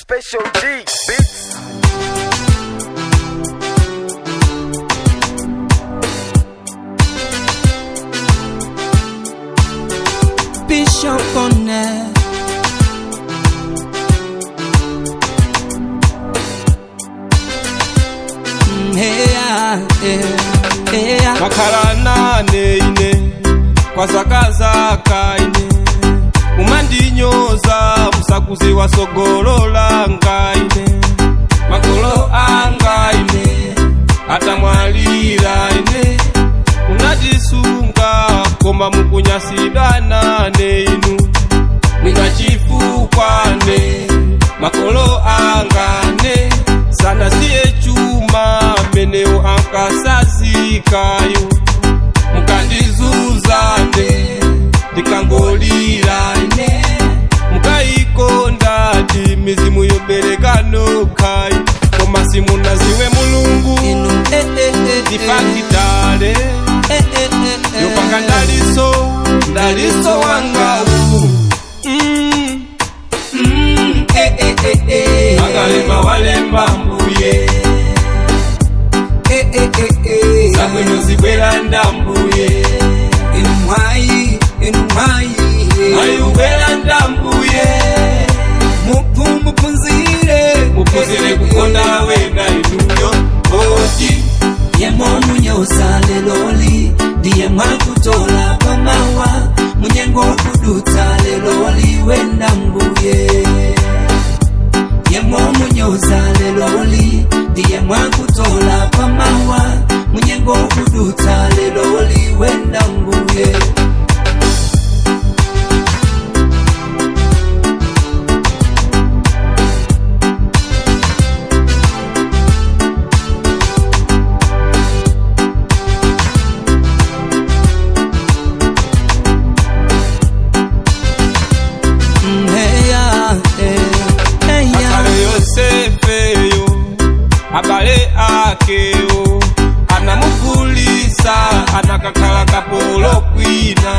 Special G Beats. Bishop on it. Mm, hey, yeah, yeah, hey, yeah. makhala nane ine kwazakazaka ine kumandinyoza musakuzi wasogololanga ine makolo anga ine atamwalira ine unatisunga koma mukunyasidwa nane inu mwinachifukwane makolo angane sana siye chuma meneo ankasazikayo mukandizuzane ndikangolira ine mukayikonda ndi mizimu yoberekanokai koma simunaziwe mulungu Inu, eh, eh, eh, eh. ndipakitale Eh, eh, eh, eh. yopanga ndaliso ndaliso wangawu mm. Mm, eh, eh, eh, eh. akalema walemba mbuye Eh, eh, eh, eh. zabwino zibwera ndambuye Inu mwayi, inu mwayi. ayubwera ndambuye Mupu- mupunzire mupuzire kukonda wena inuyo oti yemo munyoza leloli ndiye mwakutola pamawa munyengo kudutsa leloli wenda mbuye yemo munyoza leloli ndiye mwakutola pamawa munyengo kudutsa leloli wenda mbuye Mm, hey, yeah, hey, hey, yeah. akale yosefeyo abale akeyo anamugulisa anakakhala kapolo kwina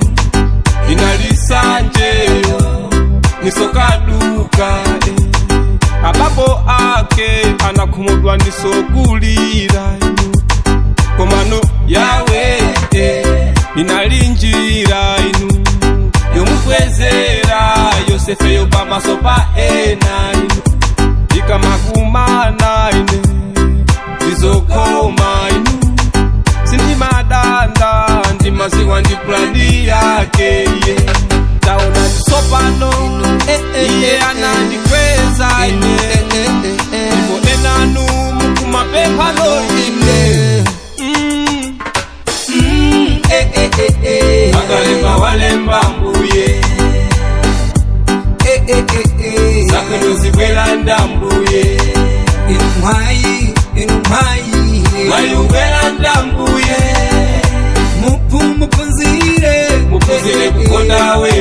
inalisanjeyo nisokaduka eh. abapo ake anakhumudwa nisogulira inu komano yawe eh, inalinjira inu yomukwezera yosefeyo pamaso pa ena inu ikamakumana ine izokoma inu sindimadanda ndimaziwa ndi plani yake iye taona ndisopano Eh, eh, iye eh, anandikweza Inu, ine eh, eh, eh, eh. ndipo enanu mukumapemphano ine Mm. Mm, eh, eh, eh, eh. akalemba walemba mbuye Eh, eh, eh, eh. zabwino zibwera ndambuye Inu mwayi, inu mwayi. mayubwera ndambuye Mupu- mupunzire mupuzire kukonda we